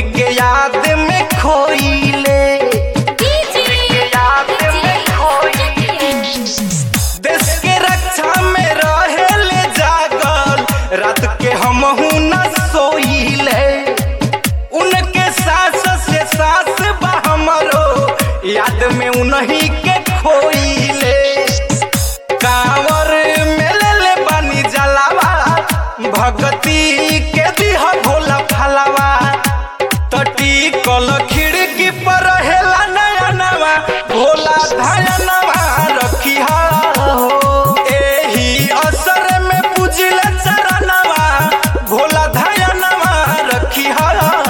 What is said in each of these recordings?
उनके याद में खोइले याद में खोइले देश के रक्षा में रहेले जागल रात के हम न सोइले उनके सास से सास बा हमरो याद में उन्हीं के खोइले कांवर में ले ले बानी जलावा भगती के दिह भोला फलावा तटी कल खिड़की पर हेला नया नवा भोला धयनवा रखी हो एही असर में पूजिल चरणवा भोला धयनवा रखी हो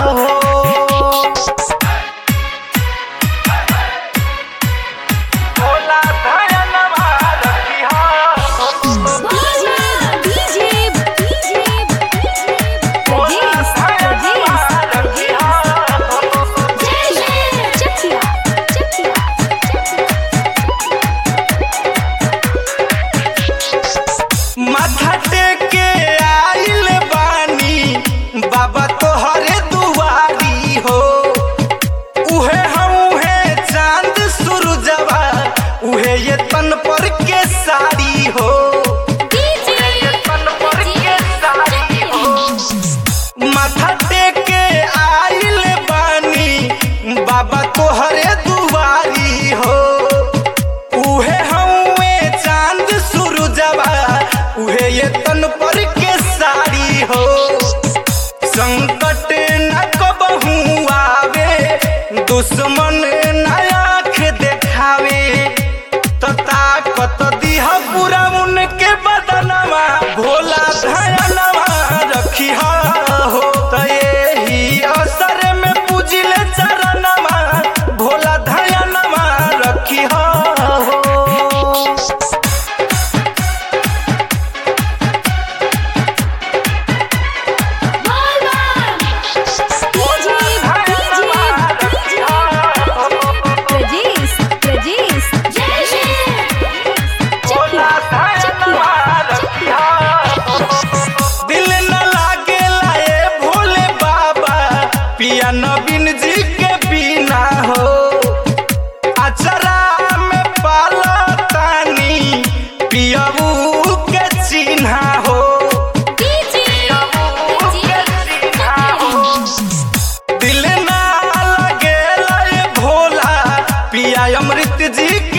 भोला धयनवा रखी हो माथा टेके आइल बानी बाबा तोहरे दुआरी हो उहे हम उहे चांद सूरजवा उहे ये तन पर के साड़ी हो ये तन पर के साड़ी हो माथा टेके आइल बानी बाबा तोहरे दुआरी हो उहे हवे चांद सूरजवा उहे ये तन पर के साड़ी हो संकट न कबहू आवे दुश्मन न आँख देखावे तो ताकत दिह पूरा उनके बदनवा भोला धयनवा रखी हो तो यही असर में पूजिले चरणवा भोला धयनवा रखी हो दिल न लागे लाए भोले बाबा पिया नवीन जी के बिना हो अचरा में पाला तानी पियाऊ के चिन्हा हो दिल ना लगे लाए भोला पिया अमृत जी